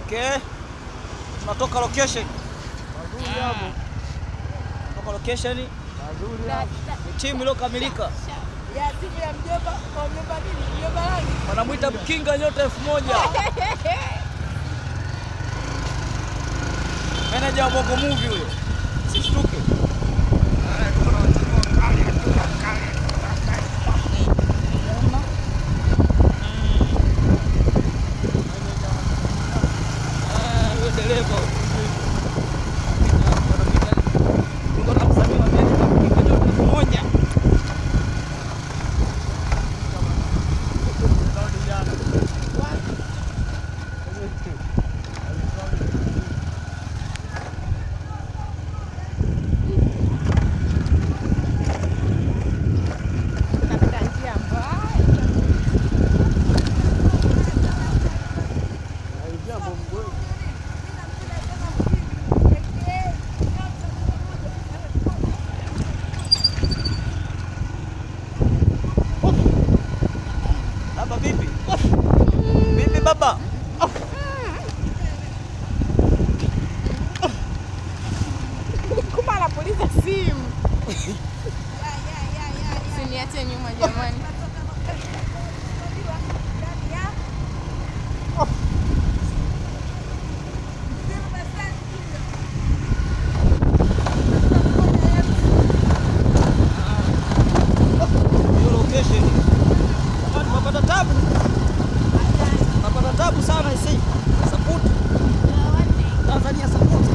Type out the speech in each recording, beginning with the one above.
Okay. Tunatoka location. Mazuri hapo. Tunatoka location. Mazuri hapo. Ni timu iliyokamilika. Ya timu ya mjomba, kwa mjomba nini? Mjomba nani? Wanamwita Mkinga nyota elfu moja. Meneja wa Bongo Movie huyo. Sishtuke. Ah, huyo dereva. Yuko na msanii wa Amerika, Mkinga nyota elfu moja. Napita njia mbaya. Jambo mgwe. Baba vipi? Vipi baba? Kumbe anapuliza simu. Usiniache nyuma jamani. Hiyo location. Jamani tunapata tabu. Tunapata tabu sana isi. Support. Tanzania support.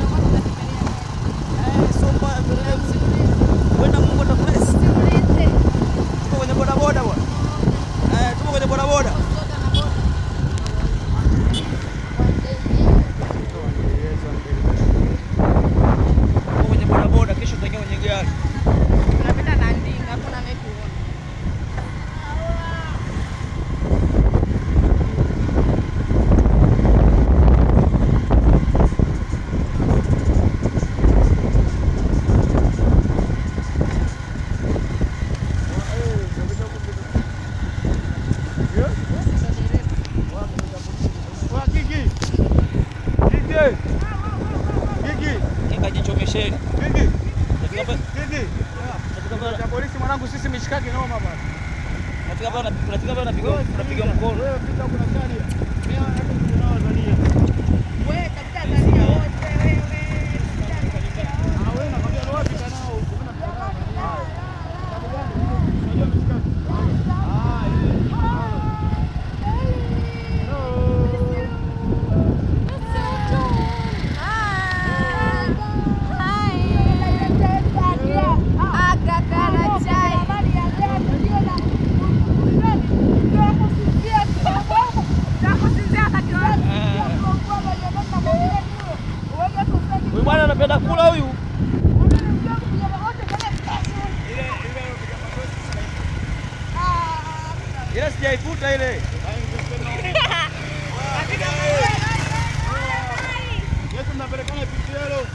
Eh, so mbaya vile. Kwenda Mungu atabless. Tuko kwenye boda boda bwana. Eh, tuko kwenye boda boda. Tuko kwenye boda boda kesho tutaingia kwenye gari. Tunapita na ndinga, hakuna anayekuona. Wa Kiki. Kiki. Kiki. Kinga jichomesheni. Kiki. Nafika pa- Kiki. nafika pa- Cha polisi mwanangu sisi mishikaki noma bwana. nafika pa- nafika pa unapiga unapiga mkono. Wewe pita kuna gari. Mimi hata tunao Tanzania. Wewe katika Tanzania wote wewe. Ah wewe nakwambia ni wapi kanao huko? Mimi nafahamu. Ah. Sababu gani? Unajua mishikaki. Ah, ile. Hello. Huyu bwana anapenda kula huyu. Ile sijaifuta ile. Yesu mnapelekana PTL.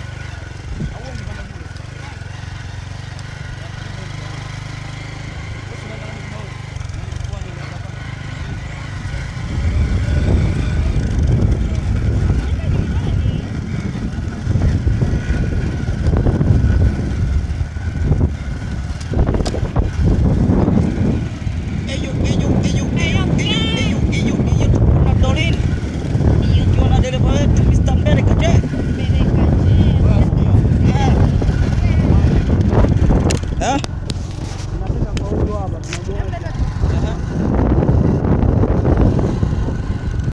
Eyo eyo eyo eyo eyo eyo eyo eyo kuna Dolin. Ukiwa na dereva wetu Mr. Mbele kaje. Eh. Eh?